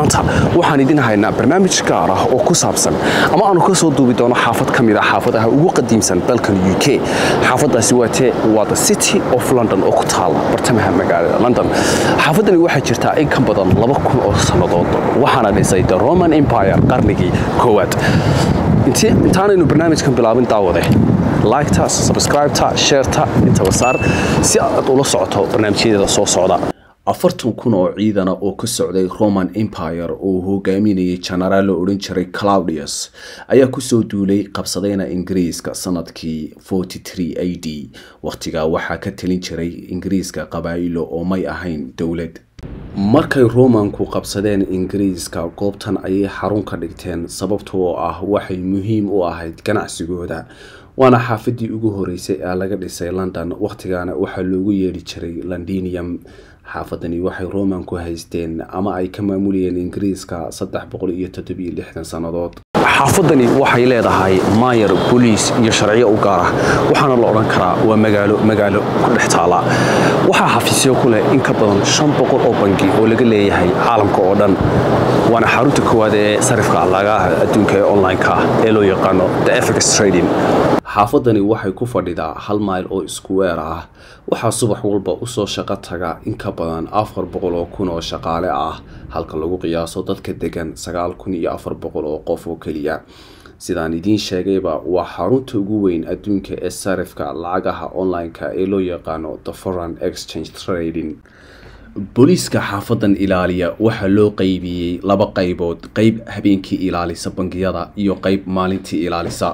maanta waxaan idin haynaa barnaamij gaar ah oo ku saabsan ama aanu ka soo duubi doono xaafad ka mid a xaafadaha ugu qadiimsan dalkan u k xaafadaasi waa tee waa the city of london oo ku taala bartamaha magaalada london xaafadani waxaa jirtaa in ka badan laba kun oo sannadood waxaana dhisay the roman empire qarnigii koowaad intaanaynu barnaamijkan bilaabin daawade liketa subscribeta sheerta intaba saar si aad ula socoto barnaamijyadeeda soo socda afartan kun oo ciidana oo ka socday roman empire oo hogaaminayay jenaraal la odhan jiray claudius ayaa kusoo duulay qabsadayna ingiriiska sanadkii a d wakhtigaa waxaa ka talin jiray ingiriiska qabaa'ilo oo may ahayn dowlad markay romanku qabsadeen ingiriiska goobtan ayay xarun ka dhigteen sababta oo ah waxay muhiim u ahayd ganacsigooda waana xaafadii ugu horeysay ee laga dhisay london wakhtigaana waxaa loogu yeedhi jiray londinium xaafadani waxay romanku haysteen ama ay ka maamulayeen ingiriiska sannadood xaafadani waxay leedahay maayar boliis iyo sharciyo u gaar ah waxaana la odhan karaa waa magaalo magaalo ku dhex taala waxaa xafiisyo ku leh in ka badan shan boqol oo bangi oo laga leeyahay caalamka oo dhan waana xarunta koowaad ee sarifka lagaha adduunka ee online-ka ah ee loo yaqaano the efex trading xaafadani waxay ku fadhidaa hal mayl oo iskuweer ah waxaa subax walba usoo shaqo taga in ka badan afar boqol oo kun oo shaqaale ah halka lagu qiyaaso dadka degan sagaal kun iyo afar boqol oo qof oo keliya sidaan idiin sheegayba waa xarunta ugu weyn adduunka ee sarifka lacagaha online-ka ee loo yaqaano the foreign exchange trading booliiska xaafadan ilaaliya waxaa loo qeybiyey laba qaybood qeyb habeenkii ilaalisa bangiyada iyo qeyb maalintii ilaalisa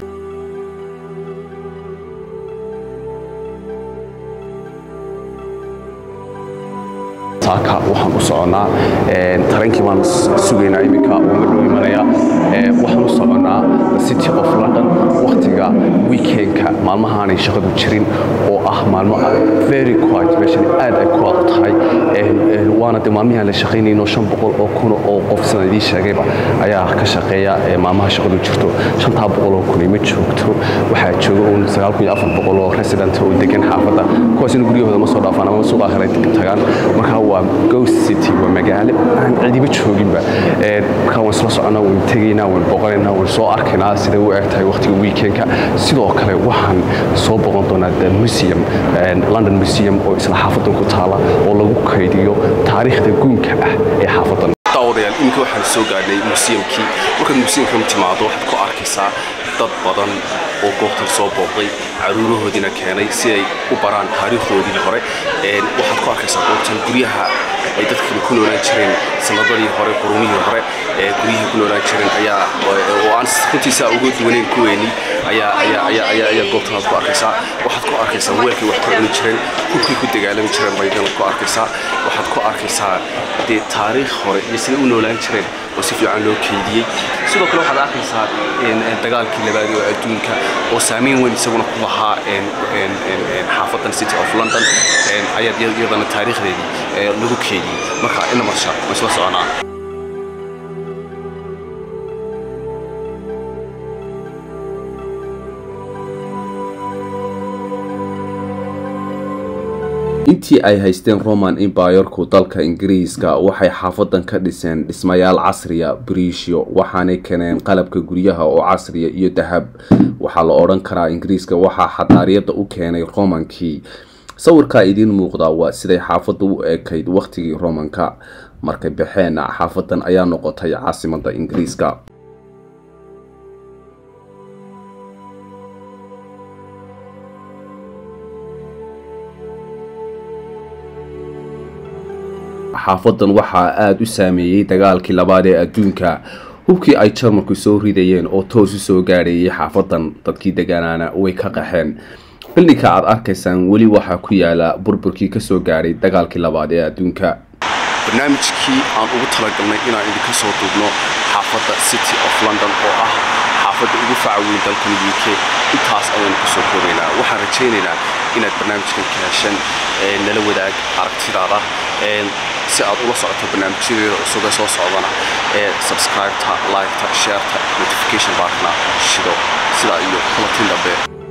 saaka waxaan u soconnaa tarankii baan sugaynaa iminka oo ma dhow imanaya waxaan u soconnaa city of london wakhtiga weekendka maalmahaanay shaqadu jirin oo ah maalmo very quiet meeshan aad ay ku adag tahay waana de maalmihii aan la shaqaynayno shan boqol oo kun oo qof sidaan idiin sheegayba ayaa ka shaqeeya maalmaha shaqadu jirto shantaa boqol oo kun ma joogto waxaa jooga uun sagaal kun iyo afar boqol oo resident oo degan xaafadda kuwaasina guryahooda ma soo dhaafaan ama suuqa kale tagaan marka waa ghost city waa magaalo aan cidiba jooginba markaa waan isla soconnaa waan tegaynaa waan boqonaynaa waan soo arkaynaa siday u eg tahay waqtiga weekendka sidoo kale waxaan soo boqon doonaa the museum london museum oo isla xaafadan ku taala oo lagu kaydiyo taariikhda guunka ah ee xaafadan daawadayaal iminka waxaan soo gaadhnay museumkii markaad museumka timaado waxaad ku arkaysaa dad badan oo goobtan soo booqday caruurahoodiina keenay si ay u baraan taariikhdoodii hore waxaad ku arkaysaa goobtan guryaha ay dadkan ku noolaan jireen sanadadii hore qurumihii hore guryihii ku noolaan jireen ayaa oo aan runtiisa uga duwaneyn kuweeni ayaa ayaa ayaa ayaa ayaa goobtan aad ku arkaysaa waxaad ku arkaysaa weelkii wax ku cuni jireen hubkii ku dagaalami jireen baydana ku arkaysaa waxaad ku arkaysaa dee taariikh hore iyo siday u noolaan jireen oo si fiican loo keydiyey sidoo kale waxaad arkaysaa dagaalkii labaad oo adduunka oo saameyn weyn isaguna ku lahaa xaafadan city of london ayaad iyadana taariikhdeedii lagu keediyey marka ina marsha ma isla soconaa intii ay haysteen roman embayerku dalka ingiriiska waxay xaafadan ka dhiseen dhismayaal casriya bariishyo waxaanay keeneen qalabka guryaha oo casriya iyo dahab waxaa la odhan karaa ingiriiska waxaa xadaariyada u keenay romankii sawirkaa idiin muuqdaa waa siday xaafadda u ekayd wakhtigii romanka markay baxeenna xaafadan ayaa noqotay caasimada ingiriiska xaafadan waxaa aada u saameeyey dagaalkii labaad ee adduunka hubkii ay jarmalku soo ridayeen oo toos u soo gaadhayay xaafadan dadkii degaanaana way ka qaxeen bildinka aad arkaysaan weli waxaa ku yaala burburkii kasoo gaadhay dagaalkii labaad ee adduunka barnaamijkii aan ugu talagalnay inaan idinka soo duubno xaafadda city of london oo ah xaafadda ugu faca weyn dalkan u k intaas ayaanu kusoo koobaynaa waxaan rajaynaynaa inaad barnaamijkan ka heshan nala wadaag aragtidaada si aad ula socoto barnaamijyadeeda cusub ee soo socdana ee subscribe-ta like-ta share-ta notification barkna shido sidaa iyo kulatin dambe